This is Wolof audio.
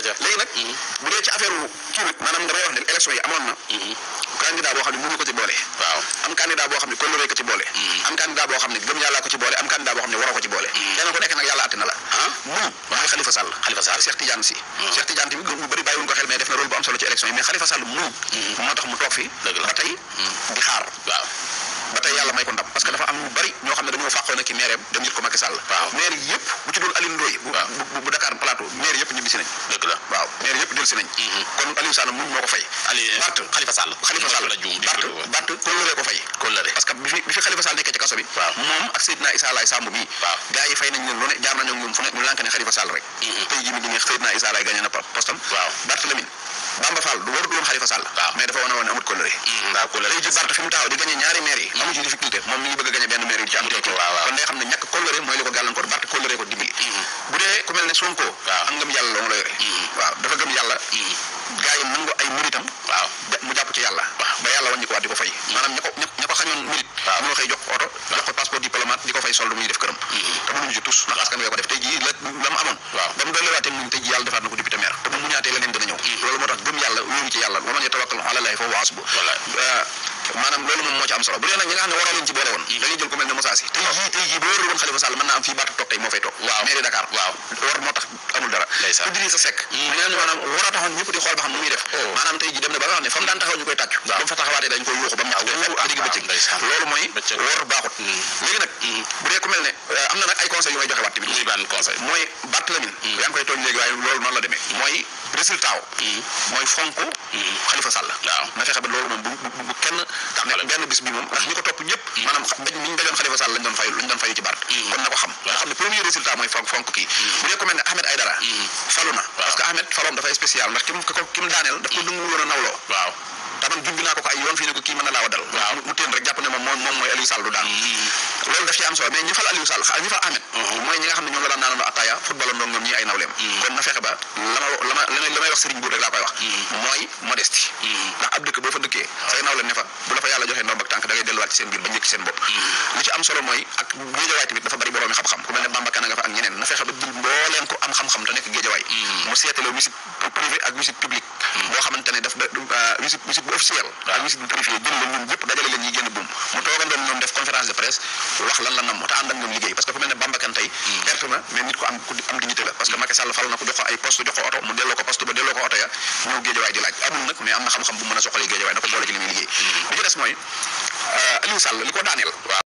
aja léegi nag bu dee ci affaire wu kii nag maanaam damay wax ne élection yi amoon na candidat boo xam ne mënu ko ci boole waaw am candidat boo xam ne kóllëre ko ci boole am candidat boo xam ne gëm yàllaa ko ci boole am candidat boo xam ne waroo ko ci boole kenn ku nekk nag yàlla àtte na la ah moom mooy Khalifa Sall Khalifa Sall. ak Cheikh Tidiane Sy Cheikh Tidiane tamit ñu bëri bàyyiwuñ ko xel mais def na rôle bu am solo ci élection yi mais Khalifa Sall moom moo tax mu toog fi Dëgg la. ba tey di xaar waaw ba tey yàlla may ko ndam parce que dafa am ñu bari ñoo xam ne dañoo fàqoon ak ki maire dem jël ko Macky Sall Waaw. maire yëpp bu ci dul Alioune Ndoye bu Waaw. bu bu Dakar Plateau maire yëpp ñibbisi nañ dëgg la waaw maire yëpp dellusi nañ kon Aliou Sall muñ moo ko fay Ali Bart Khalifa Sall Khalifa Sall la juum di Bart Bart kóllëre ko fay kóllëre parce que bi fi bi fi Khalifa Sall nekkee ci kaso bi Waaw. moom ak Seydina Issa Laye Samb mii Waaw. gars yi fay nañ leen lu ne jaar nañoo ak ñoom fu ne ñu lànk ne Khalifa Sall rek tey jii mi ngi ne Seydina Issa Laye gagné na pa- postam Waaw. Bart Lamine Bamba Fall du warut woon Khalifa Sall Waaw. mais dafa wane woon ne amut kóllëre ndaa kóllëre tey ji Bart fi mu taxaw di gagné ñaari maire yi amu ci difficulté moom mi ngi bëgg a gagné benn maire yi ci am Waaw, waaw. kon day xam ne ñàkk kóllëre mooy li ko gàllankoor Bart kóllëre ko dimbali bu dee ku mel ne Sonko Waaw. am ngëm yàlla loo la yore waaw dafa gëm yàlla gars yi nangu ay muritam waaw da- mu jàpp ci yàlla ba yàlla wàññi ko waat di ko fay maanaam ña ko ña ña ko xañoon murit Waaw. ñoo xëy jox ko oto jox ko passeport diplomate di ko fay solde muy def këram te mënuñu ci tus ndax askan wi ko def tey jii la la mu amoon Waaw. ba mu dolliwaatee muñ tey jii yàlla defaat na ko député maire te bu mu ñaatee leneen dana ñëw loolu moo tax gëm yàlla wóoru ci yàlla wa man yatawakkal ala llaahi fa huwa hasbuh Wallaay. Euh, maanaam loolu moom moo ci am solo bu dee nag ñi nga xam ne waroo leen ci boole woon dañuy jël ku mel ne Moussa Sy tey jii tey jii bu wóorul woon Khalifa Sall mën naa am fii baata toog tey moo fay toog Waaw. mairie Dakar Waaw. war moo tax amul dara Ndeysaan. Idrissa Seck ñu ne maanaam war a taxoon ñëpp di xool ba xam nu muy def Oh. maanaam tey jii dem na ba nga xam ne fa mu daan taxaw ñu koy tàccu ba mu fa taxawaatee dañ koy yuuxu ba mu ñàkk waaw, fépp digg bëccëg ndeysaan. loolu mooy Bëccëg. wor baaxut léegi nag bu dee ku mel ne euh, am na nag ay conseils yu may joxe waat tamit muy ban conseil mooy Barthélémy yaa ngi koy tooñ léegi waaye loolu noonu la demee mooy résultat wu mooy fonk Khalifa Sall Waaw. na fexe ba loolu moom bu bu bu kenn ne benn bis bi moom ndax ñi ko topp ñëpp maanaam xa- daj ni ñu dajoon Khalifa Sall lañ doon fay lañ doon fayu ci Bart kon na ko xam nga xam ne premier résultat mooy fonk fonk kii bu dee ku mel ne Ahmed Aïdara falu na parce que Ahmed faloom dafay spécial ndax ki mu ko ki mu daaneel daf ko dungu woon a nawloo waaw taman junj naa ko ko ay yoon fii ne ko kii mën na laa wadal Waaw. mu téen rek jàpp ne moom moom moom mooy Aliou Sall du daan loolu daf ci am solo mais ñi fal Aliou Sall xa- ñi fal Ahmed mooy ñi nga xam ne ñoom la daan naanandoo attaaya football ndoog ñoom ñi ay nawleem kon na fexe ba la ma la ma la may la may wax Serigne Bour rek laa koy wax mooy modestie ndax ab dëkk boo fa dëkkee say nawleem ne fa bu la fa yàlla joxee ndomb ak tànk da ngay delluwaat ci seen biir ba njëkk seen bopp li ci am solo mooy ak géejawaay tamit dafa bari boroomi xam-xam ku mel ne Bamba Kana nga fa ak ñeneen na fexe ba jël mbooleem ko am xam-xam te nekk géejawaay mu seetaloo visite privé ak visite publique boo xamante ne daf da euh, visite visite bu officiel ak visite bu privé jël leen ñun ñëpp dajale leen ñuy génn buum mu toogandoon ñoom def conférence de presse wax lan la nam te ànd ak ñoom liggéey parce que ku mel ne Bamba Kane tey perte na mais nit ko am ku am dignité la parce que Macky Sall fal na ko jox ko ay poste jox ko oto mu delloo ko poste ba delloo ko oto ya ñëw géejawaay di laaj amul nag mais am na xam-xam bu mën a soxalee géejawaay na ko boole ci li muy liggéey li ci des mooy euh, Aliou Sall li ko daaneel